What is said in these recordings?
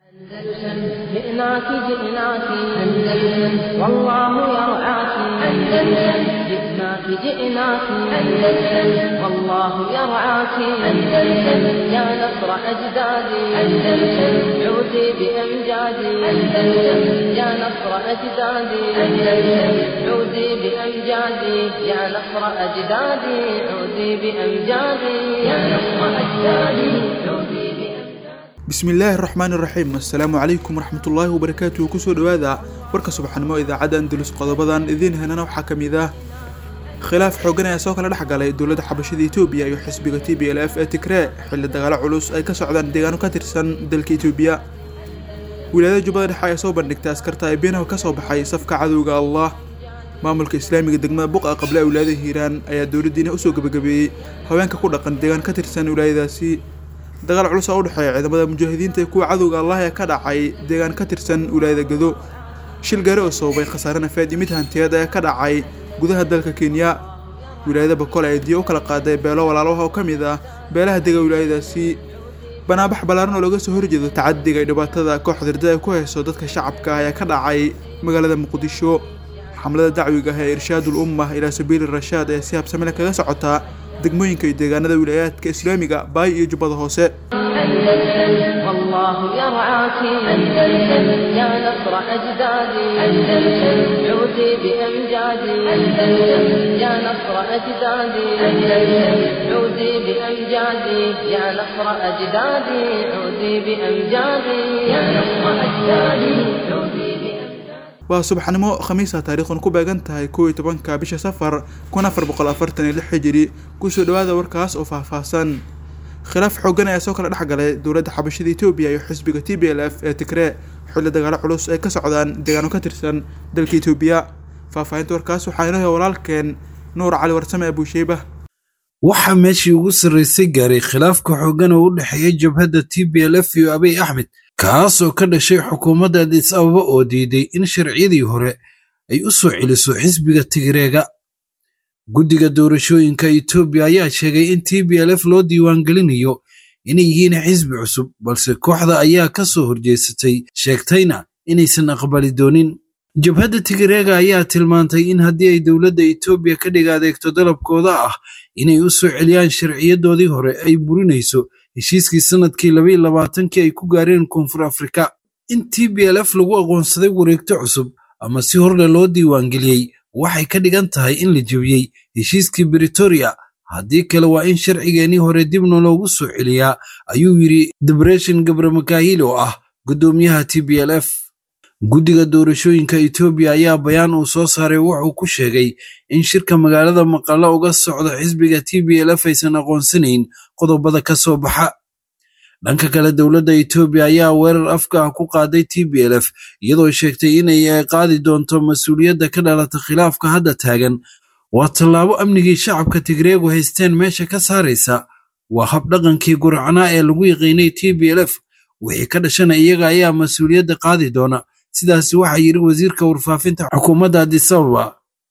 أندلسن جئناك جئناك أندلسن والله يرعاك أندلسن جئناك جئناك أندلسن والله يرعاك أندلسن يا نصر أجدادي أندلسن عودي بأمجادي أندلسن يا نصر أجدادي أندلسن عودي بأمجادي يا نصر أجدادي عودي بأمجادي يا نصر أجدادي عودي بأمجادي bismillaahi raxmaani raxiim assalaamu calaykum waraxmatullaahi wabarakaatuhu kusoo dhowaada warka subaxnimo idaacadda andalus qodobadan idiin helana waxaa ka mid ah khilaaf xoogan ayaa soo kala dhex galay dowladda xabashada etoobiya iyo xisbiga t b l f ee tigree xilli dagaalo culus ay ka socdaan deegaano ka tirsan dalka etoobiya wilaayada jubbada dhexe ayaa soo bandhigtay askarta ay beenaha ka soo baxay safka cadowga allah maamulka islaamiga degmada buqa qable wilaayada hiiraan ayaa dowladdiina usoo gebagabeeyey haweenka ku dhaqan deegaan ka tirsan wilaayadaasi dagaal culus oo u dhexeeya ciidamada mujaahidiinta iyo kuwa cadowga allah ee ka dhacay deegaan ka tirsan wilaayada gado shil gaari oo sababay khasaare nafeed iyo mid hantiyeed ee ka dhacay gudaha dalka kenya wilaayada bokol ee diyo u kala qaaday beelo walaalaha oo ka mid ah beelaha dega wilaayadaasi banaabax ballaaran oo looga soo horjeedo tacadiga iyo dhibaatada koox dirda ay ku hayso dadka shacabka ah ayaa ka dhacay magaalada muqdisho xamlada dacwiga ah ee irshaadul umma ilaa sabiili rashaad ee si habsamile kaga socotaa degmooyinka iyo deegaanada wilaayaadka islaamiga baay iyo jubbada hoose أندلسن والله يرعاك أندلسن يا نصر أجدادي أندلسن عودي بأمجادي أندلسن يا نصر أجدادي أندلسن عودي بأمجادي يا نصر أجدادي عودي بأمجادي يا نصر أجدادي عودي بأمجادي waa subaxnimo khamiisa taariikhun ku beegan tahay kow iyo tobanka bisha safar kun afar boqol afartan iyo lix xijiri kusoo dhawaada warkaas oo faahfaahsan khilaaf xoogan ayaa soo kala dhex galay dowladda xabashada etoobiya iyo xisbiga t b l f ee tigree xilli dagaalo culus ay ka socdaan deegaano ka tirsan dalka etoobiya faahfaahinta warkaas waxaa inoo haya walaalkeen nuur cali warsame abuusheyba waxaa meeshii ugu sarraysay gaaray khilaafka xooggan oo u dhexeeya jabhadda t b l f iyo abiy axmed kaas oo ka dhashay xukuumadda adis ababa oo diiday in sharciyadii hore ay u soo celiso xisbiga tigreega guddiga doorashooyinka etoobiya ayaa sheegay in t b l f loo diiwaangelinayo inay yihiin xisbi cusub balse kooxda ayaa ka soo horjeesatay sheegtayna inaysan aqbali doonin jabhadda tigreega ayaa tilmaantay in haddii ay dowladda etoobiya ka dhig adeegto dalabkooda ah inay u soo celiyaan sharciyadoodii hore ay burinayso heshiiskii sannadkii labaiy labaatankii ay ku gaareen koonfur afrika in t b l f lagu aqoonsaday wareegto cusub ama si horle loo diiwaangeliyey waxay ka dhigan tahay in la jebiyey heshiiskii britoria haddii kale waa in sharcigeennii hore dibna loogu soo celiyaa ayuu yidhi debreshin gabramakaahil oo ah guddoomiyaha t b l f guddiga doorashooyinka etoobiya ayaa bayaan uu soo saaray wuxuu ku sheegay in shirka magaalada maqalla uga socda xisbiga t b l f aysan aqoonsanayn qodobada ka soo baxa dhanka kale dowladda etoobiya ayaa weerar afka ah ku qaaday t b l f iyadoo sheegtay inay qaadi doonto mas-uuliyadda ka dhalata khilaafka hadda taagan waa tallaabo amnigii shacabka tigreegu haysteen meesha ka saaraysa waa habdhaqankii guracnaa ee lagu yaqiinay t b l f wixii ka dhashana iyaga ayaa mas-uuliyadda qaadi doona sidaasi waxaa yidhi wasiirka warfaafinta xukuumadda adisababa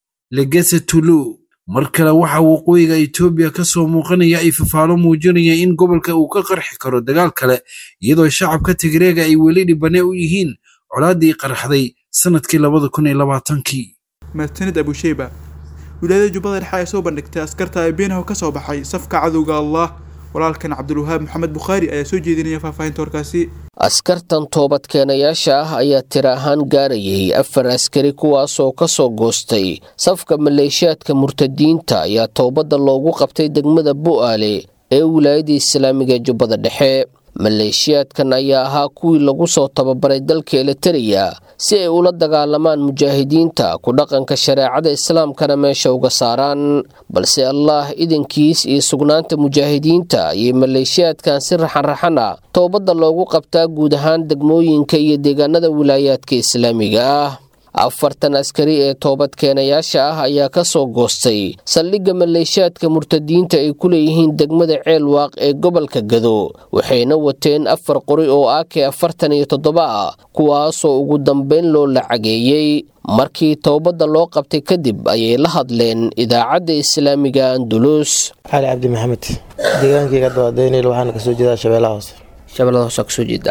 legese tulu mar kale waxaa waqooyiga etoobiya ka soo muuqanaya ay fafaalo muujinaya in gobolka uu ka qarxi karo dagaal kale iyadoo shacabka tigreega ay weli dhibane u yihiin colaaddii qarxday sannadkii labada kun iyo labaatankii mahadsanid abuusheyba wilaayada jubbada dhexe ayaa soo bandhigtay askarta ay beenaha ka soo baxay safka cadowga allah walaalkan cabdulwahaab maxamed bukhaari ayaa soo jeedinaya faahfaahinta warkaasi askartan toobadkeenayaasha ah ayaa tiro ahaan gaarayay afar askari kuwaasoo ka soo goostay safka maleeshiyaadka murtadiinta ayaa toobadda loogu qabtay degmada bu'aale ee wilaayada islaamiga ee jubbada dhexe maleeshiyaadkan ayaa ahaa kuwii lagu soo tababaray dalka elitariya si ay ula dagaalamaan mujaahidiinta ku dhaqanka shareecada islaamkana meesha uga saaraan balse allaah idankiis iyo sugnaanta mujaahidiinta ayay maleeshiyaadkan si raxanraxan ah toobadda loogu qabtaa guud ahaan degmooyinka iyo deegaanada wilaayaadka islaamiga ah afartan askari ee toobadkeenayaasha ah ayaa ka soo goostay saldhigga maleeshiyaadka murtadiinta ay ku leeyihiin degmada ceelwaaq ee gobolka gado waxayna wateen afar qori oo ake afartan iyo toddoba ah kuwaasoo ugu dambayn loo lacageeyey markii toobadda loo qabtay kadib ayay la hadleen idaacadda islaamiga andulus cali cabdi maxamed deegaankayga dabadeynayl waxaana kasoo jeedaa shabeellaha hoose shabeellada hoose kasoo jeedaa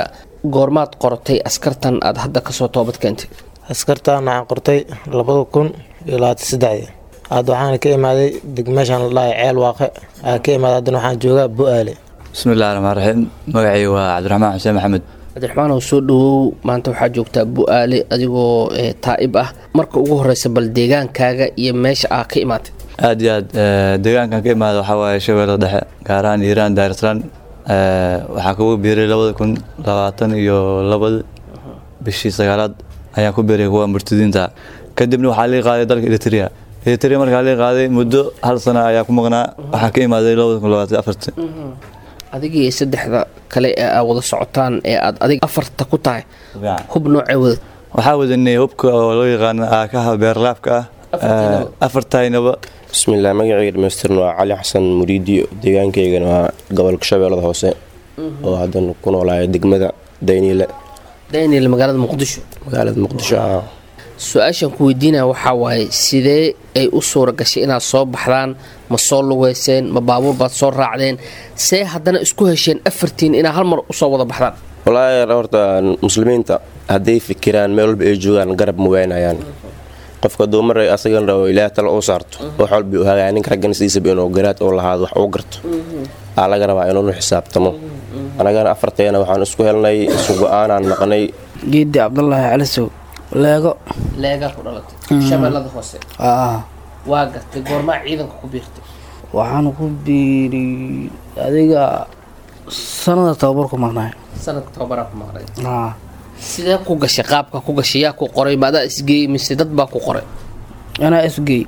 goormaad qortay askartan aad hadda kasoo toobad keentay askartan waxaan qortay labada kun iyo labaatan saddexdii hadda waxaana ka imaaday deg meeshaan la dhahay ceel waaqe aa ka imaaday haddana waxaan joogaa bu-aale bismillahi raxmaan raxiim magacii waa cabdiraxmaan xuseen maxamed cabdiraxmaan oo soo dhawow maanta waxaa joogtaa bu-aale adigoo taa'ib ah marka ugu horeysa bal deegaankaaga iyo meesha aa ka imaatay aad iyo aad deegaankan ka imaada waxaa waaye shabeellada dhexe gaar ahaan iiraan daarislaan waxaa kugu biiray labada kun labaatan iyo labada bishii sagaalaad ayaan ku biiray kuwa murtadiinta kadibna waxaa lii qaaday dalka eritrea eritrea markaa lii qaaday muddo hal sana ayaa ku maqnaa waxaa ka imaaday labada kun labaatan afarti adigii saddexda kale ee aa wada socotaan ee aad adig afarta ku tahay hub noocee wadad waxaa wadanay hubka oo loo yaqaano aakaha beerlaabka ah afartaynaba bismillaah magacayga dhamaystirn waa cali xasan muriidiyo deegaankaygana waa gobolka shabeellada hoose oo haddan ku noolaaya degmada dayniile daniel magaalada muqdisho magaalada muqdisho ah su-aashaan ku weydiinaya waxaa waaye sidee ay u suura gashay inaad soo baxdaan ma soo lugeyseen ma baabuur baad soo raacdeen see haddana isku hesheen afartiin inaad hal mar usoo wada baxdaan walaahi horta muslimiinta hadday fikiraan meel walba ay joogaan garab ma waynayaan qofka duumar asagan rabo ilaah tala u saarto wax walba u hagaaya ninka raggan sidiisaba inuu garaad oo lahaado wax uu garto aa laga rabaa inuunu xisaabtamo anagana afarteena waxaan isku helnay isu go-aanaan naqnay geedi cabdulaahi calisow leego leegaa ku dhalatay shabeellada hoose aa waa gartay goormaa ciidanka ku biirtay waxaan ku biiri adiga sanada tababar ku maqnaay sanadka tobabaraa ku maqnay aa sidee ku gashay qaabka ku gashay yaa ku qoray maadaa isgeeyey mise dad baa ku qoray anaa isgey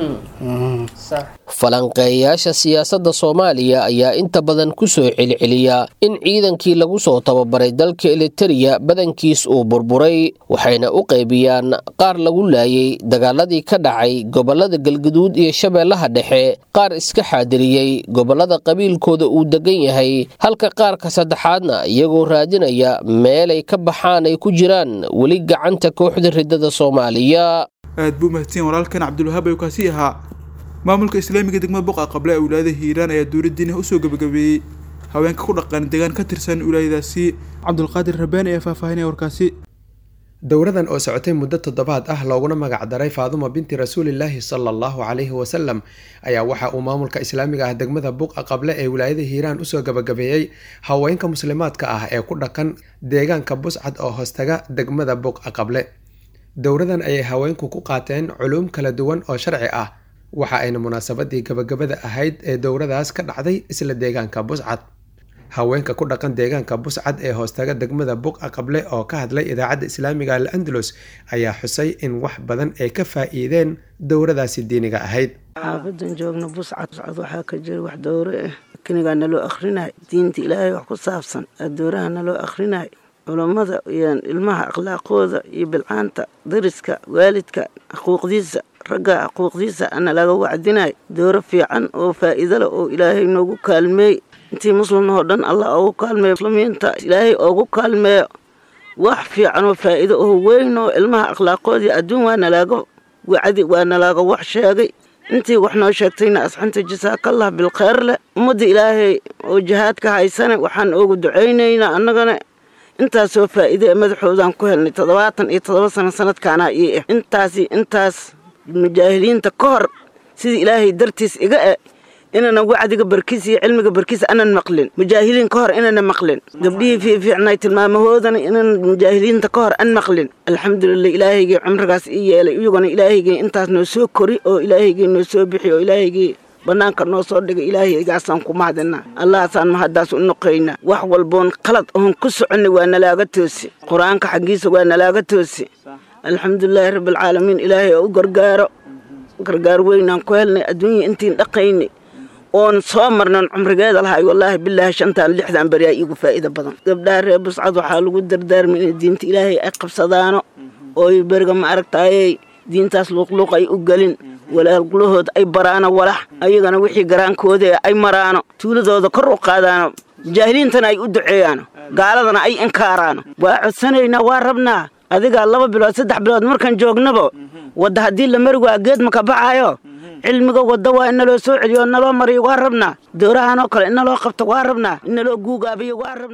falanqeeyayaasha siyaasadda soomaaliya ayaa inta badan ku soo celceliya in ciidankii lagu soo tababaray dalka elitereya badankiis uu burburay waxayna u qaybiyaan qaar lagu laayay dagaaladii ka dhacay gobollada galguduud iyo shabeellaha dhexe qaar iska xaadiriyey gobollada qabiilkooda uu degan yahay halka qaarka saddexaadna iyagoo raadinaya meelay ka baxaan ay ku jiraan weli gacanta kooxda riddada soomaaliya aad buu mahadsan walaalkan cabdulwahaab ayuu kaasi ahaa maamulka islaamiga degmada boqa qable ee wilaayada hiiraan ayaa dowladdiina usoo gabagabeeyey haweenka ku dhaqan deegaan ka tirsan wilaayadaasi cabdulqaadir rabaani ayaa faahfaahinaya warkaasi dowradan oo socotay muddo toddobaad ah looguna magacdaray faaduma binti rasuulilaahi sala allahu calayhi wasalam ayaa waxa uu maamulka islaamiga ah degmada buqa qable ee wilaayada hiiraan usoo gabagabeeyey haweenka muslimaadka ah ee ku dhaqan deegaanka buscad oo hoostaga degmada buqa qable dowradan ayay haweenku ku qaateen culuum kala duwan oo sharci ah waxa ayna munaasabadii gabagabada ahayd ee dowradaas ka dhacday isla deegaanka buscad haweenka ku dhaqan deegaanka buscad ee hoostaga degmada buqa qable oo ka hadlay idaacadda islaamiga al andalus ayaa xusay in wax badan ay ka faa'iideen dowradaasi diiniga ahayd xaafadan joogna buscad buscad waxaa ka jira wax dowro ah kinigaa naloo akhrinayo diinta ilaahay wax ku saabsan adooraha naloo akhrinayo culammada iyo ilmaha akhlaaqooda iyo bilcaanta dariska waalidka xuquuqdiisa ragga xuquuqdiisa ana laga wacdinayo dooro fiican oo faa'iido leh oo ilaahay noogu kaalmeey intii muslimna oo dhan allah oogu kaalmeeyo muslimiinta ilaahay oogu kaalmeeyo wax fiican oo faa'iido oo weyn oo ilmaha akhlaaqoodii adduun waa nalaaga wacdi waa nalaaga wax sheegay intii wax noo sheegtayna asxanta jasaakallah bilkheyr leh ummadda ilaahay oo jihaadka haysane waxaan oogu ducaynaynaa annagana intaasoo faa'iide ee madaxoodaan ku helnay toddobaatan iyo toddoba sano sanadkaanaa ii ah intaasi intaas mujaahiliinta ka hor sidii ilaahay dartiis iga e inana wacdiga barkiis iyo cilmiga barkiis anan maqlin mujaahiliin ka hor inana maqlin gabdhihii fiifiicnay tilmaamahoodana inan mujaahiliinta ka hor an maqlin alxamdulilah ilaahaygii cumrigaas ii yeelay iyaguna ilaahaygii intaas noo soo kori oo ilaahaygii noo soo bixi oo ilaahaygii bannaanka noo soo dhigay ilaahaygaasaan ku mahadinaa allahaasaan mahaddaas u noqaynaa wax walboon qalad oon ku soconnay waa nalaaga toosi qur-aanka xaggiisa waa nalaaga toosi alxamdulilaahi rabbialcaalamiin ilaahay oo u gargaaro gargaar weynaan ku helnay adduunya intiin dhaqaynay oon soo marnan cumrigeeda lahay wallaahi bilaahi shantaan lixdan beriyaa iigu faa'iida badan gabdhaha reer buscad waxaa lagu dardaarmay inay diinta ilaahay ay qabsadaano ooy beriga ma aragtaayey diintaas luuqluuq ay u gelin walaalgulahooda ay baraano walax ayagana wixii garaankooda ay maraano tuuladooda kor u qaadaano jaahiliintana ay u duceeyaano gaaladana ay inkaaraano waa codsanaynaa waa rabnaa adigaa laba bilood saddex bilood markaan joognaba wadda haddii la mari waa geed maka baxaayo cilmiga wadda waa in naloo soo celiyo naloo mariyo waa rabnaa doorahanoo kale in naloo qabto waa rabnaa in naloo guugaabiyo waa rabnaa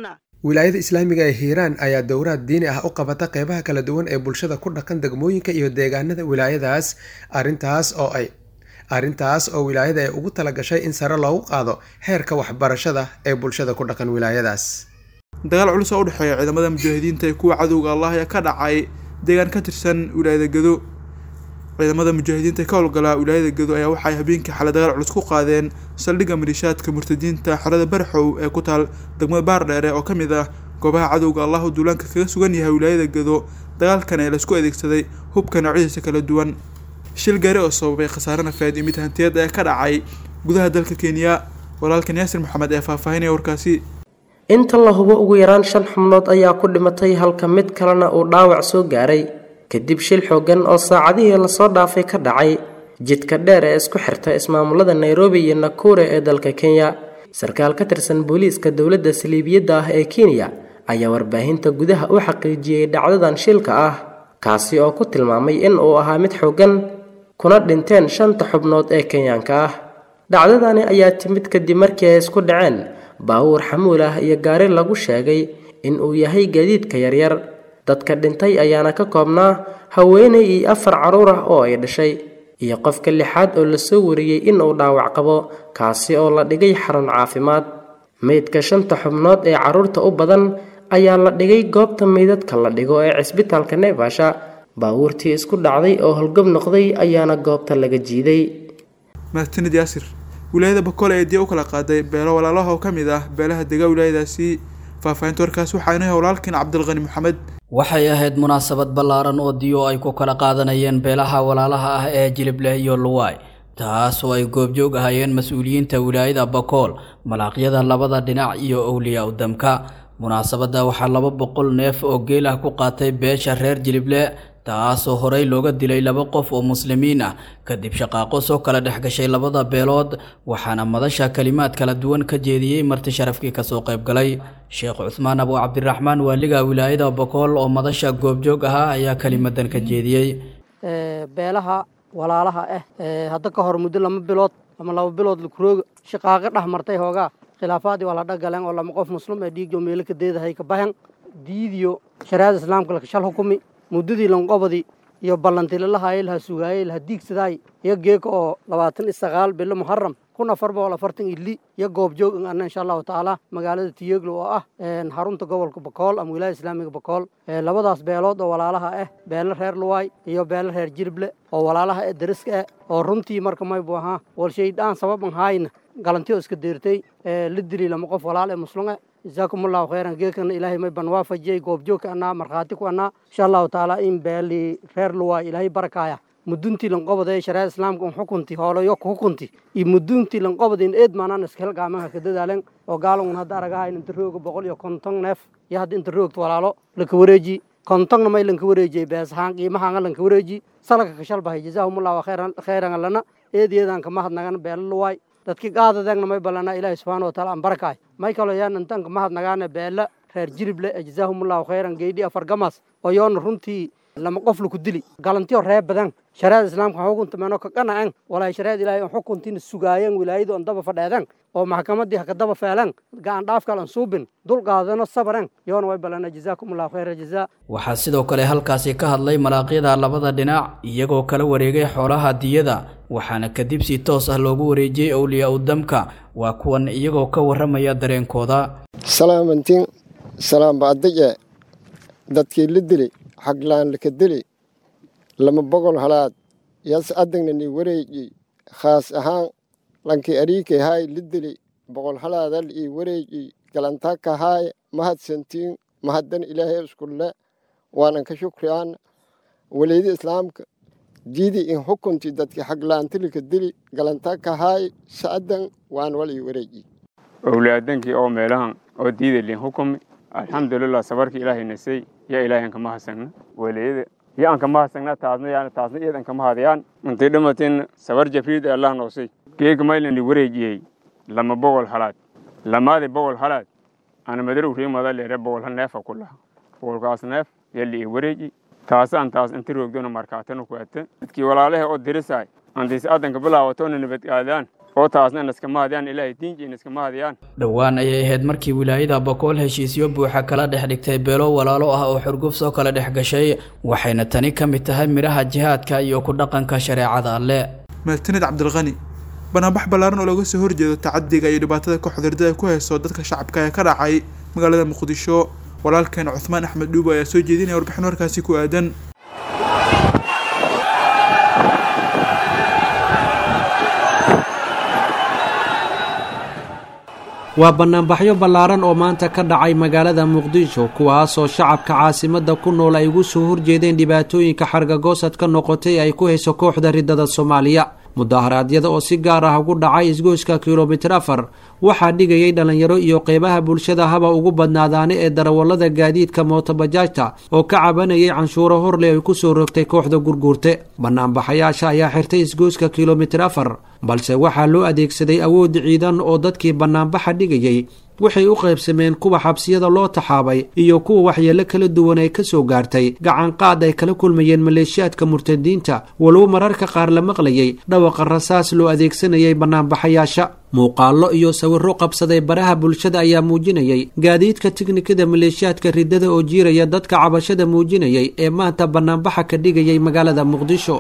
wilaayada islaamiga ee hiiraan ayaa dowraad diini ah u qabata qeybaha kala duwan ee bulshada ku dhaqan degmooyinka iyo deegaanada wilaayadaas arintaas oo ay arrintaas oo wilaayada ay ugu talagashay in sare loogu qaado heerka waxbarashada ee bulshada ku dhaqan wilaayadaas dagaal culus oo u dhexeeya ciidamada mujaahidiinta ee kuwa cadowga allah ee ka dhacay deegaan ka tirsan wilaayada gedo ciidamada mujaahidiinta ee ka howlgalaa wilaayada gedo ayaa waxay habeenkii xalay dagaal culus ku qaadeen saldhigga maliishaadka murtadiinta xerada barxow ee ku taal degmada baardheere oo ka mid ah goobaha cadowga allah u duulaanka kaga sugan yahay wilaayada gedo dagaalkan ee laisku adeegsaday hubka noocyadiisa kala duwan shil gaari oo sababay khasaare nafeed iyo mid hantiyad ee ka dhacay gudaha dalka kenya walaalkan yaasir maxamed ee faahfaahinaya warkaasi inta la hubo ugu yaraan shan xubnood ayaa ku dhimatay halka mid kalena uu dhaawac soo gaaray kadib shil xoogan oo saacadihii lasoo dhaafay ka dhacay jidka dheer ee isku xirta ismaamulada nairobi iyo nakure ee dalka kenya sarkaal ka tirsan booliiska dowladda saliibiyadda ah ee kenya ayaa warbaahinta gudaha u xaqiijiyey dhacdadan shilka ah kaasi oo ku tilmaamay in uu ahaa mid xoogan kuna dhinteen shanta xubnood ee kenyaanka ah dhacdadani ayaa timid kadib markii ay isku dhaceen baawuur xamuul ah iyo gaari lagu sheegay in uu yahay gaadiidka yaryar dadka dhintay ayaana ka koobnaa haweenay iyo afar carruur ah oo ay dhashay iyo qofka lixaad oo lasoo wariyey in uu dhaawac qabo kaasi oo la dhigay xarun caafimaad meydka shanta xubnood ee carruurta u badan ayaa la dhigay goobta meydadka la dhigo ee cisbitaalka neefasha baawuurtii isku dhacday oo holgob noqday ayaana goobta laga jiiday mahadsanid yaasir wilaayada bakoole ee diya u kala qaaday beelo walaalaha oo ka mid ah beelaha dega wilaayadaasi faahfaahinta warkaas waxaa inoo walaalkiin cabdilqani maxamed waxay ahayd munaasabad ballaaran oo diyo ay ku kala qaadanayeen beelaha walaalaha ah ee jilibleh iyo luwaay taas oo ay goobjoog ahaayeen mas-uuliyiinta wilaayada bakool malaaqyada labada dhinac iyo owliyaa udamka munaasabadda waxaa laba boqol neef oo geel ah ku qaatay beesha reer jilible taasoo horey looga dilay laba qof oo muslimiin ah kadib shaqaaqo soo kala dhex gashay labada beelood waxaana madasha kalimaad kala duwan ka jeediyey marti sharafkii kasoo qaybgalay sheekh cusmaan abu cabdiraxmaan waaliga wilaayada bokool oo madasha goobjoog ahaa ayaa kelimadan ka jeediyey beelaha walaalaha ah hadda ka hor muddo lama bilood ama laba bilood lakurooga shaqaaqo dhex martay hoogaa khilaafaadii waa la dhagaleen oo lama qof muslim ee dhiigjo meelo ka deedahay ka bahan diidiyo shariicada islaamka lakashal hukumi muddadii lanqobadii iyo ballantilalahaye laha sugaayey laha diigsadaay iyo geeka oo labaatan iyo sagaal bilo muharam kun afar boqol afartan ili iyo goobjoog in ana insha allahu tacaala magaalada tiyeglo oo ah xarunta gobolka bakool ama wilaaya islaamiga bakool labadaas beelood oo walaalaha ah beelo reer luwaay iyo beelo reer jirible oo walaalaha ee dariska ah oo runtii marka maybu ahaa walshaydaan sababan haayna galantiyo iska deertay la dili lama qof walaal ee muslume jazaakum allahu khayran geekana ilaahay may ban waafajiyey goobjoogka anaa markhaati ku anaa insha allahu tacaala in beeli reer luwaay ilaahay barakaaya muduntii lanqobada shariicada islaamka un xukunti hoolayo ku xukunti iyo muduntii lanqobada in eed maanaan iska helgaamanka ka dadaalen oo gaalangun hadda aragahayn inta rooga boqol iyo konton neef iyo hadda inta roogta walaalo laka wareeji kontonna may lanka wareejiyey beesahaan qiimahaanga lanka wareeji salaka kashalbahay jazaahumullahu khayran lana eedeedan kama hadnagan beelo luwaay dadki qaadadegna may balana ilaahi subxaana wataala aan barakaay may kaloo yaan intanka mahadnagaane beela reer jirible ee jazaahumullahu khayran geydhi afar gamas oo yoona runtii lama qof laku dili galantiyo ree badan shariicada islaamka xukunta meeno ka qanacen walaahi shariicada ilaahay on xukuntiina sugaayeen wilaayadu on daba fadheeden oo maxkamadii haka daba feeleen gacan dhaafkal an suubin dul qaadano sabaren yoona way balana jazaakumullahu khayra jazaa waxaa sidoo kale halkaasi ka hadlay malaaqyada labada dhinac iyagoo kala wareegay xoolaha diyada waxaana kadib si toos ah loogu wareejiyey owliyaa udamka waa kuwan iyagoo ka warramaya dareenkooda salaamantiin salaambaadige dadkii la dili xaglaan laka dili lama bogol halaad yas adagnani wareeji khaas ahaan lankii ariikay haay la dili boqol halaadal ii wareeji galantaka haay mahadsantiin mahaddan ilaahay iskulle waanan ka shukriyaan waleydi islaamka diidi in xukunti dadkii xaglaantilika dili galantaka haay sa'adan waan wal ii wareeji owlaadankii oo meelahan oo diidalin xukumi alxamdulilah sabarkii ilaahay nasay yaa ilaahay ankama hasagna waleyada ya ankama hasagna taasna yaana taasna iyad ankama hadayaan intay dhamatin sabar jafriid allah noosay geega maylani wareejiyey lama bogol halaad lamaadi bogol halaad ana madarow riimada leere bogol hal neefa ku laha bogolkaas neef yali i wareeji taasaan taas inta roogdona markaatana ku ata dadkii walaalaha oo dirisaay antiisi adanka bilaawatona nabadgaadaan oo taasna inaska mahadiyaan ilaahay diinji inaska mahadiyaan dhowaan ayay ahayd markii wilaayada bakool heshiisyo buuxa kala dhex dhigtay beelo walaalo ah oo xurguf soo kala dhex gashay waxayna tani ka mid tahay midhaha jihaadka iyo ku dhaqanka shareecada alle mahadsanid cabdilqani banaanbax ballaaran oo looga soo horjeedo tacadiga iyo dhibaatada kooxda ardada ay ku hayso dadka shacabka ee ka dhacay magaalada muqdisho walaalkeen cuthmaan axmed dhuubo ayaa soo jeedinaya warbixin warkaasi ku aadan waa bannaanbaxyo ballaaran oo maanta ka dhacay magaalada muqdisho kuwaasoo shacabka caasimadda ku nool ay ugu soo horjeedeen dhibaatooyinka xargagoosadka noqotay ay ku hayso kooxda riddada soomaaliya mudaharaadyada oo si gaar ah ugu dhacay isgoyska kilomitir afar waxaa dhigayay dhallinyaro iyo qeybaha bulshada haba ugu badnaadaane ee darawallada gaadiidka mootobajaajta oo ka cabanayay canshuuro horle ay ku soo rogtay kooxda gurguurte bannaanbaxayaasha ayaa xirtay isgoyska kilomitir afar balse waxaa loo adeegsaday awood ciidan oo dadkii bannaanbaxa dhigayay waxay u qaybsameen kuwa xabsiyada loo taxaabay iyo kuwa waxyeelo kala duwan ay ka soo gaartay gacanqaad ay kala kulmayeen maleeshiyaadka murtadiinta walow mararka qaar la maqlayay dhawaqa rasaas loo adeegsanayay bannaanbaxayaasha muuqaallo iyo sawirro qabsaday baraha bulshada ayaa muujinayay gaadiidka tiknikada maleeshiyaadka riddada oo jiiraya dadka cabashada muujinayay ee maanta bannaanbaxa ka dhigayay magaalada muqdisho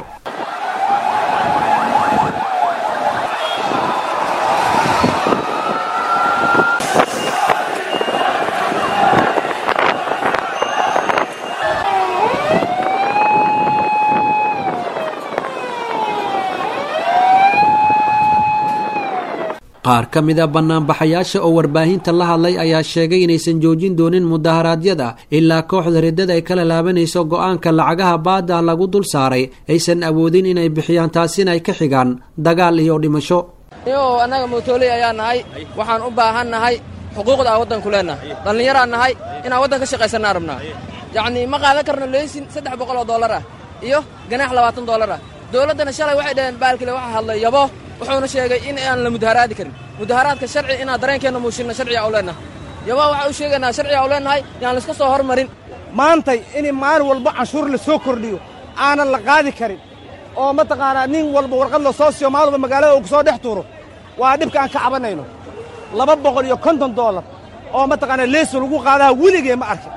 qaar ka mid a bannaanbaxayaasha oo warbaahinta la hadlay ayaa sheegay inaysan joojin doonin mudaharaadyada ilaa kooxda riddada ay kala laabanayso go-aanka lacagaha baada lagu dul saaray aysan awoodin inay bixiyaan taasina ay ka xigaan dagaal iyo dhimasho yo annaga mootoley ayaa nahay waxaan u baahan nahay xuquuqda aan waddanku leennahay dhallinyaraan nahay inaan waddan ka shaqaysanaa rabnaa yacnii ma qaadan karno leysin saddex boqol oo dollar ah iyo ganaax labaatan dollar ah dowladdana shalay waxay dhaheen baalkile waxaa hadlay yabo wuxuuna sheegay in aan la mudaharaadi karin mudaharaadka sharci inaan dareenkeenna muushinna sharciga u leennahay yabaa waxaa u sheegaynaa sharciga u leennahay yaan layska soo hormarin maantay in maalin walba canshuur la soo kordhiyo aanan la qaadi karin oo mataqaanaa nin walba warqad la soo siiyo maalin walba magaalada uu ku soo dhex tuuro waa dhibka aan ka cabanayno laba boqol iyo konton doolar oo mataqaanaa leeso lagu qaadaha weligee ma arkin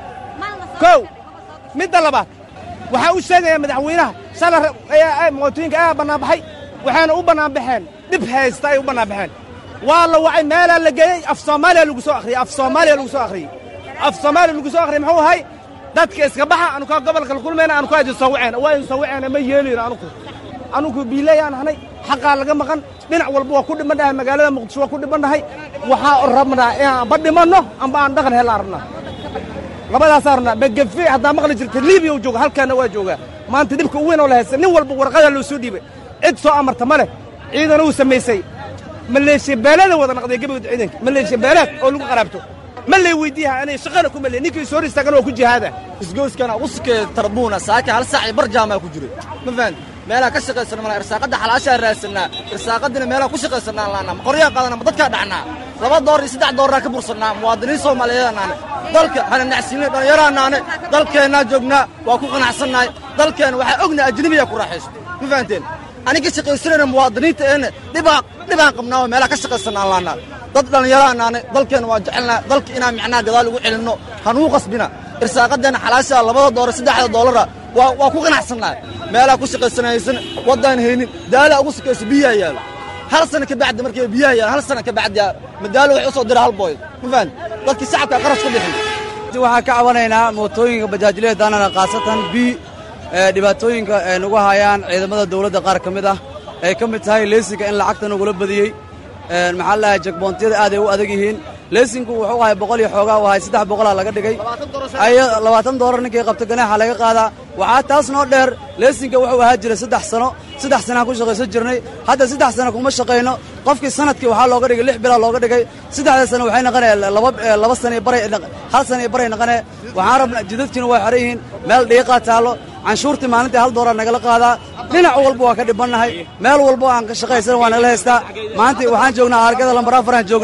kow midda labaad waxaa u sheegaya madaxweynaha shalay mootooyinka ayaa bannaanbaxay waxayna u bannaanbaxeen dhib haysta ay u bannaanbaxeen waa la wacay meelaa la geeyey af soomaaliya lagu soo akhriyey af soomaaliya lagu soo akhriyey af soomaaliya lagu soo akhriyey muxuu ahay dadka iska baxa anukaa gobolka la kulmayna anukaa idin soo waceen waa idin soo waceen ma yeelayno anuku anuku biilayaan ahnay xaqaa laga maqan dhinac walba waa ku dhiman dhahay magaalada muqdisho waa ku dhiman dhahay waxaa rabnaa inaan amba dhimanno amba aan dhaqan helaan rabnaa labadaasaa rabnaa magafe haddaa maqli jirta libiya u jooga halkaana waa joogaa maanta dhibka u weyn oo la haysta nin walba warqadaa loo soo dhiibay cid soo amarta ma leh ciidan uu samaysay maleeshiya beeleeda wada naqday gebagooda ciidanka maleeshiya beeleed oo lagu qaraabto ma lay weydiiyaha anay shaqana ku male ninkii soo hor istaagan waa ku jihaada isgooskana uskee tarbuuna saaka hal saac iyo bar jaamaa ku jiray ma fahanti meelaha ka shaqaysana mala irsaaqadda xalaashaa raadsanaa irsaaqadina meelaha ku shaqaysanaa laanaa ma qoryaa qaadana ma dadkaa dhacnaa laba door iyo saddex dooraa ka bursannaa muwaadiniin soomaaliyeed naane dalka hana nacsiinay dhallinyaraa naane dalkeennaa joognaa waa ku qanacsannahay dalkeenna waxaa ognahay ajnabiyaa ku raaxayso ma fahanteen aniga shaqaysanayna muwaadiniinta eenne dhibaa dhibaan qabnaa oo meelaha ka shaqaysanaa laanaa dad dhallinyaraa naane dalkeenna waa jecelnaa dalka inaan micnaha gadaal ugu celinno hanuu qasbina irsaaqadeenna xalaashaa labada doora saddexda doolara waa waa ku qanacsannahay meelaha ku shaqaysanaysan waddaan haynin daalaa ugu sukayso biyaha yaalo hal sana ka bacdi markay biyaha yaalo hal sana ka bacdi madaalo waxay u soo dira hal booy ma fahan dadkii shacabka qarash ku bixin waxaan ka cabanaynaa mootooyinka bajaajilada daanana khaasatan b dhibaatooyinka ay nagu hayaan ciidamada dawladda qaar ka mid ah ay ka mid tahay leesinka in lacagta nagula badiyey maxaa la dhahay jakboontiyada aad ay u adag yihiin leesinku wuxuu ahay boqol iyo xoogaa u ahay saddex boqolaa laga dhigay labaatan doolar ninkii qabta ganaaxa laga qaadaa waxaa taas noo dheer leesinka wuxuu ahaa jiray saddex sano saddex sanaan ku shaqaysan jirnay hadda saddex sano kuma shaqayno qofkii sanadkii waxaa looga dhigay lix bilaa looga dhigay saddexda sano waxay naqanee laba laba sana baray hal sana baray naqanee waxaan rabnaa jidadkiina waa xeran yihiin meel dhiiqaa taallo canshuurtii maalintii hal doolar nagala qaadaa dhinac walba waa ka dhibannahay meel walba aan ka shaqaysan waa nagala haystaa maanta waxaan joognaa argada lambar afaraan joognaa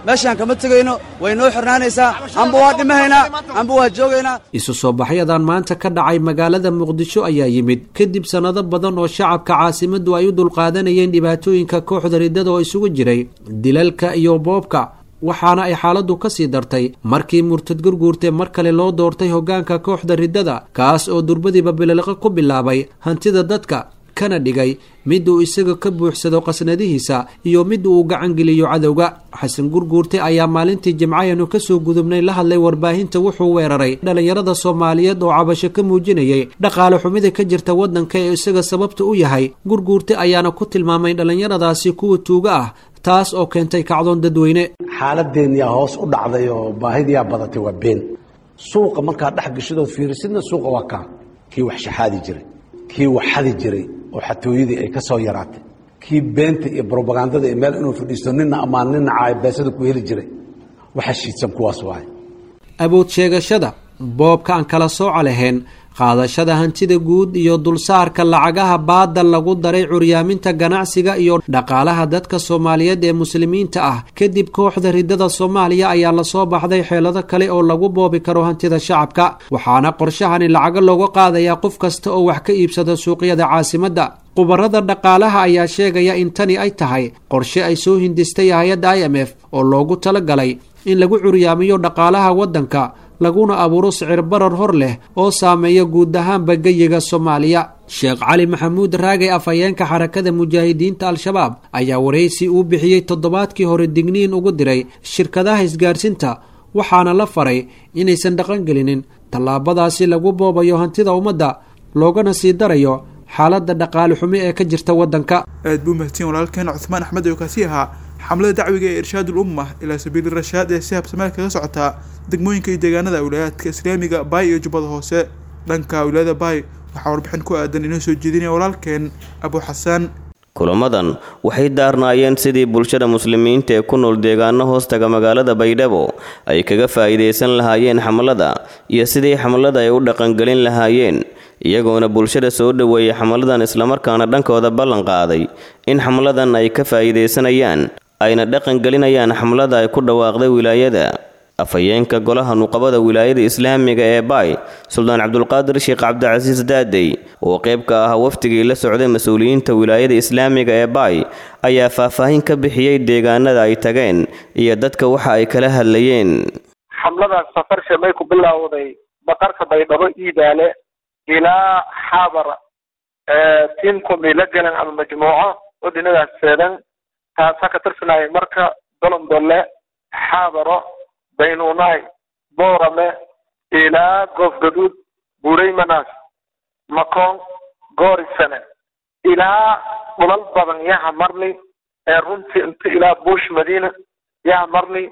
meeshaan kama tegayno way noo xirnaanaysaa amba waa dhimahaynaa amba waa joogaynaa isu soo baxyadan maanta ka dhacay magaalada muqdisho ayaa yimid kadib sannado badan oo shacabka caasimaddu ay u dulqaadanayeen dhibaatooyinka kooxda riddada oo isugu jiray dilalka iyo boobka waxaana ay xaaladdu ka sii dartay markii murtad gurguurte mar kale loo doortay hoggaanka kooxda riddada kaas oo durbadiiba bililiqo ku bilaabay hantida dadka kana dhigay mid uu isaga ka buuxsado qasnadihiisa iyo mid uu gacan geliyo cadowga xasan gurguurte ayaa maalintii jimcayanu kasoo gudubnay la hadlay warbaahinta wuxuu weeraray dhallinyarada soomaaliyeed oo cabasho ka muujinayay dhaqaale xumida ka jirta waddanka ee isaga sababta u yahay gurguurte ayaana ku tilmaamay dhallinyaradaasi kuwa tuuga ah taas oo keentay kacdoon dadweyne xaaladeenyaa hoos u dhacday oo baahidiyaa badatay waa been suuqa markaad dhex gashadood fiirisidna suuqa waa kaa kii wax shaxaadi jiray kii wax xadi jiray oo xatooyadii ay ka soo yaraatay kii beenta iyo brobagandada iyo meel inuu fadhiisto nina ammaan nina caayabeesada ku heli jiray waxa shiidsan kuwaas waaye awood sheegashada boobka aan kala sooco lahayn qaadashada hantida guud iyo dulsaarka lacagaha baadal lagu daray curyaaminta ganacsiga iyo dhaqaalaha dadka soomaaliyeed ee muslimiinta ah kadib kooxda riddada soomaaliya ayaa lasoo baxday xeelado kale oo lagu boobi karo hantida shacabka waxaana qorshahani lacago looga qaadayaa qof kasta oo wax ka iibsada suuqyada caasimadda khubarada dhaqaalaha ayaa sheegaya in tani ay tahay qorshe ay soo hindistay hay-adda i m f oo loogu talagalay in lagu curyaamiyo dhaqaalaha waddanka laguna abuuro sicir barar hor leh oo saameeya guud ahaanba geyiga soomaaliya sheekh cali maxamuud raagay afhayeenka xarakada mujaahidiinta al-shabaab ayaa waraysi uu bixiyey toddobaadkii hore digniin ugu diray shirkadaha isgaarsiinta waxaana la faray inaysan dhaqangelinin tallaabadaasi lagu boobayo hantida ummadda loogana sii darayo xaaladda dhaqaale xumi ee ka jirta waddanka aad buu mahadsan walaalkeen cuthmaan axmed oo kaasi ahaa xamlada dacwiga ee irshaadul umma ilaa sabiili rashaad ee si habsameel kaga socotaa degmooyinka iyo deegaanada wilayaadka islaamiga baay iyo jubbada hoose dhanka wilaayada baay waxaa warbixin ku aadan inoo soo jeedinaya walaalkeen abu xasaan kulamadan waxay daarnaayeen sidii bulshada muslimiinta ee ku nool deegaano hoostaga magaalada baydhabo ay kaga faa'iidaysan lahaayeen xamlada iyo sidii xamlada ay u dhaqangelin lahaayeen iyagoona bulshada soo dhoweeyay xamladan islamarkaana dhankooda ballan qaaday in xamladan ay ka faa'iidaysanayaan ayna dhaqangelinayaan xamlada ay ku dhawaaqday wilaayada afhayeenka golaha nuqabada wilaayada islaamiga ee baay suldaan cabdulqaadir sheekh cabdicasiis daadey oo qayb ka ah wafdigii la socday mas-uuliyiinta wilaayada islaamiga ee baay ayaa faahfaahin ka bixiyey deegaanada ay tageen iyo dadka waxa ay kala hadlayeen xamladaas safarsha may ku bilowday baqarka baydhabo iidaale ilaa xaabar tiimkum ila galan ama majmuuco oo dhinadaas seedan taasaa ka tirsanaya marka dolondolle xaabaro baynuunaay boorame ilaa goofgaduud buuraymanas makoon goorisane ilaa dhulal badan yaha marni ee runtii inta ilaa buush madiina yaha marni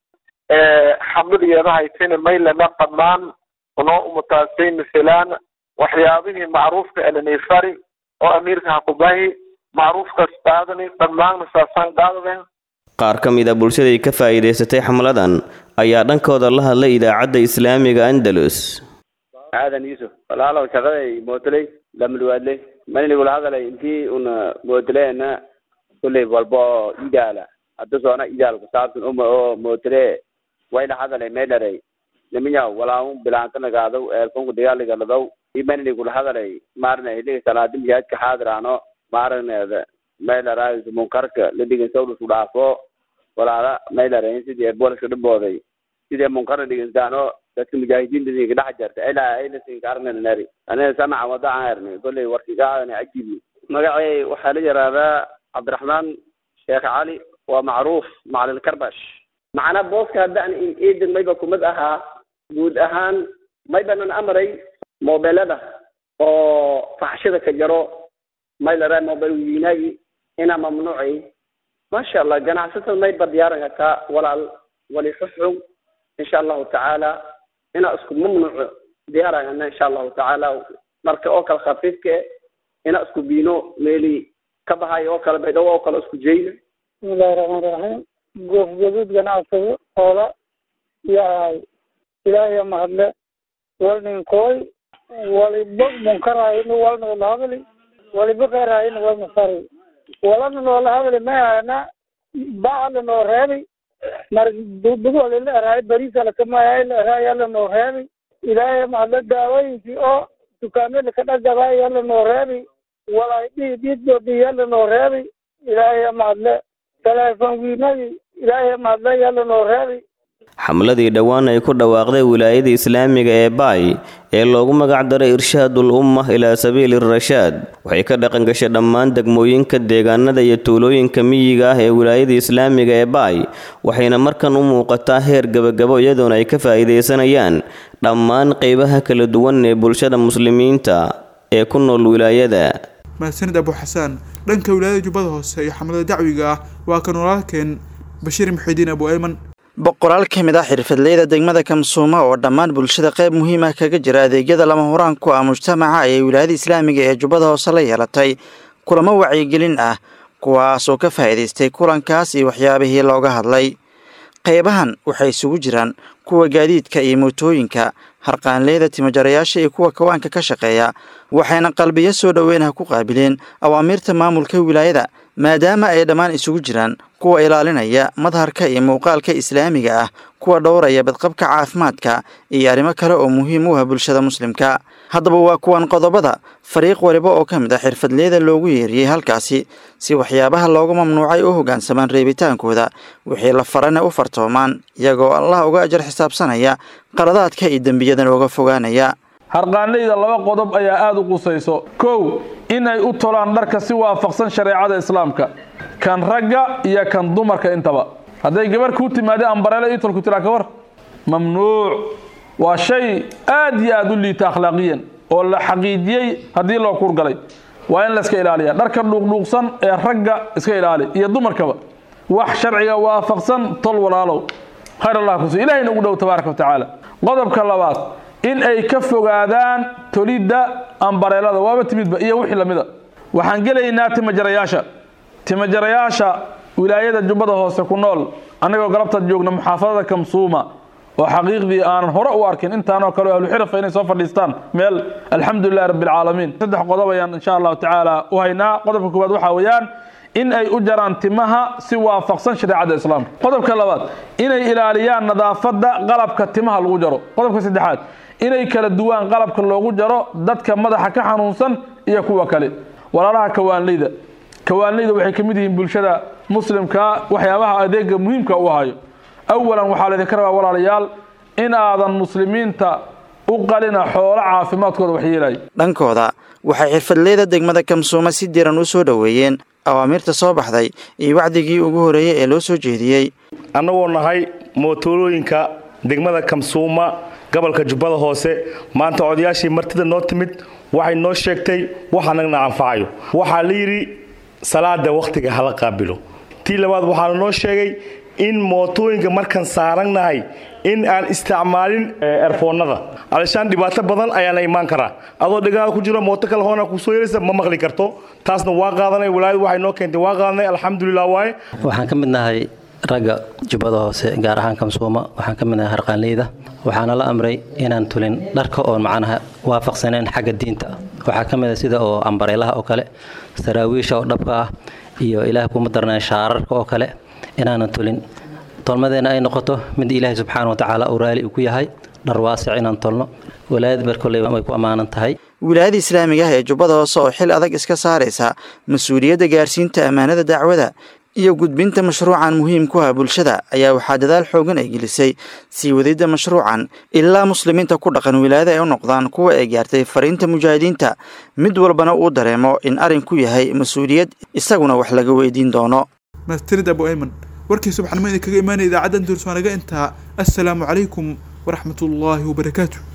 xamlideeda haytayna maylana dhammaan unoo umutaasay misalaan waxyaabihii macruufka elanifari oo amiirka hakubahi macruufkaas qaadani dhammaanna saasaan qaadadeen qaar ka mid a bulshaday ka faa'iidaysatay xamladan ayaa dhankooda la hadlay idaacadda islaamiga andalus aadan yuusuf walaalow shaqaday mootoley lamulwaadley manigula hadalay intii una mootoleena kulley walba oo idaala hadda soona idaal kusaabsan uma oo mootole wayla hadalay meydharay niminyaw walaamu bilaantanagaadaw eelfonku dagaaligaladow imanigula hadalay maarna hiliga salaadi miyaadka xaadiraano maaragneeda maylaraayis munkarka ladhigan sawdhusku dhaafo walaala maylarayn sidii booliska dhibooday sidii munkarna dhigansaano dadka mujaahidiinta ka dhex jarta ilaa aynasinka arnanari aniga sanaca wada aan herni kolley warkigaadani cajibi magacay waxaa la yihahdaa cabdiraxmaan sheekh cali waa macruuf macalil karbash macnaa booska haddaan iidin mayba kumid ahaa guud ahaan maybanan amray moobelada oo faxshada ka jaro maylare mobile wiinaagi ina mamnuuci masha allah ganacsatada mayba diyaaran kartaa walaal wali xuxug insha allahu tacaala ina isku mamnuuco diyaarana insha allahu tacaala marka oo kale khafiifka ina isku biino meeli ka bahayo oo kale baydhabo oo kale isku jeyna bismillahi raxmaan raxiim goofgaduud ganacsado oola yahay ilaahay mahadle walninkooy waliba munkaraayna walna wala hadli waliba qeeraayna walna fari walana noola hadli mayana bacla noo reebi mar bugoole la eraay bariisa lakamaya la eraay yalla noo reebi ilaahay mahadla daawooyinkii oo dukaamada ka dhagadaa yalla noo reebi walaay dhihi dhiiddoodii yalla noo reebi ilaahay mahadle teleefon wiinadii ilaahay mahadle yalla noo reebi xamladii dhowaan ay ku dhawaaqday wilaayada islaamiga ee baay ee loogu magac daray irshaadul umma ilaa sabiili rashaad waxay ka dhaqan gashay dhammaan degmooyinka deegaanada iyo tuulooyinka miyiga ah ee wilaayada islaamiga ee baay waxayna markan u muuqataa heer gebagabo iyadoona ay ka faa'iidaysanayaan dhammaan qeybaha kala duwan ee bulshada muslimiinta ee ku nool wilaayada mahadsanid abu xasaan dhanka wilaayada jubbada hoose iyo xamlada dacwiga ah waa kan walaalkeen bashiir muxidiin abu ayman boqolaal ka mid ah xirfadleyda degmada kamsuuma oo dhammaan bulshada qayb muhiim ah kaga jira adeegyada lama huraan ku ah mujtamaca ayay wilaayada islaamiga ee jubbada hoose la yeelatay kulamo wacyigelin ah kuwaasoo ka faa'iidaystay kulankaas iyo waxyaabihii looga hadlay qaybahan waxay isugu jiraan kuwa gaadiidka iyo mootooyinka harqaanleyda timajarayaasha iyo kuwa kawaanka ka shaqeeya waxayna qalbiyo soo dhoweynaha ku qaabileen awaamiirta maamulka wilaayada maadaama ay dhammaan isugu jiraan kuwa ilaalinaya madharka iyo muuqaalka islaamiga ah kuwa dhowraya badqabka caafimaadka iyo arrimo kale oo muhiim u ah bulshada muslimka haddaba waa kuwan qodobada fariiq waliba oo ka mid ah xirfadleyda loogu yeeriyey halkaasi si waxyaabaha loogu mamnuucay u hoggaansamaan reebitaankooda wixii la farana u fartoomaan iyagoo allah uga ajar xisaabsanaya qaladaadka iyo dembiyadan uga fogaanaya harqaanleyda laba qodob ayaa aada u qusayso kow inay u tolaan dharka si waafaqsan shareecada islaamka kan ragga iyo kan dumarka intaba hadday gabarh kuu timaada ambareele itolku tiraa ka war mamnuuc waa shay aad iyo aada u liita akhlaaqiyan oo la xaqiijiyey haddii loo kuurgalay waa in layska ilaaliya dharka dhuuqdhuuqsan ee ragga iska ilaali iyo dumarkaba wax sharciga waafaqsan tol walaalow khayr allah kusi ilahayna ugu dhow tabaaraka wa tacaala qodobka labaad in ay ka fogaadaan tolidda ambareelada waaba timidba iyo wixii lamida waxaan gelaynaa timajarayaasha timajarayaasha wilaayada jubbada hoose ku nool annagoo galabtaad joogna muxaafadada kamsuuma oo xaqiiqdii aanan hore u arkin intaanoo kale ahluxirafa inay soo fadhiistaan meel alxamdulilahi rabbilcaalamiin saddex qodob ayaan insha allahu tacaala u haynaa qodobka koowaad waxaa weeyaan in ay u jaraan timaha si waafaqsan shareecada islaamka qodobka labaad inay ilaaliyaan nadaafadda qalabka timaha lagu jaro qodobka saddexaad inay kala duwaan qalabka loogu jaro dadka madaxa ka xanuunsan iyo kuwa kale walaalaha kawaanleyda kawaanleyda waxay ka mid yihiin bulshada muslimka waxyaabaha adeega muhiimka u hayo awalan waxaa laydinka rabaa walaalayaal in aadan muslimiinta u qalina xoolo caafimaadkooda waxyeelaya dhankooda waxay xirfadleyda degmada kamsuuma si diran u soo dhoweeyeen awaamiirta soo baxday iyo wacdigii ugu horeeyey ee loo soo jeediyey annagoo nahay mootolooyinka degmada kamsuuma gobolka jubbada hoose maanta odayaashii martida noo timid waxay noo sheegtay wax annagna anfacayo waxaa la yidhi salaada wakhtiga hala qaabilo tii labaad waxaana noo sheegay in mootooyinka markaan saarannahay in aan isticmaalin erfoonnada alishaan dhibaato badan ayaana imaan karaa adoo dhegaaga ku jiro mooto kale hoona kusoo yeelaysa ma maqli karto taasna waa qaadanay walaayadu waxay noo keentay waa qaadanay alxamdulilah waaye waxaan ka mid nahay ragga jubbada hoose gaar ahaan kamsuuma waxaan ka mid nahay harqaanleyda waxaana la amray inaan tulin dharka oon macnaha waafaqsaneen xagga diinta waxaa ka mid a sida oo ambareelaha oo kale saraawiisha oo dhabka ah iyo ilaah kuma darnaan shaararka oo kale inaanan tulin tolmadeenna ay noqoto mid ilaahay subxaana wa tacaala uu raali uu ku yahay dhar waasic inaan tolno walaayad ber kolley way ku ammaanan tahay wilaayada islaamiga ah ee jubbada hoose oo xil adag iska saaraysa mas-uuliyadda gaarsiinta ammaanada dacwada iyo gudbinta mashruucan muhiim ku ah bulshada ayaa waxaa dadaal xoogan ay gelisay sii wadidda mashruucan ilaa muslimiinta ku dhaqan wilaayada ay u noqdaan kuwa ay gaartay fariinta mujaahidiinta mid walbana uu dareemo in arrinku yahay mas-uuliyad isaguna wax laga weydiin doono mahadsanid abu ayman warkii subaxnimo idinkaga imaanaya idaacadda andurswaanaga intaa assalaamu calaykum waraxmatullaahi wabarakaatu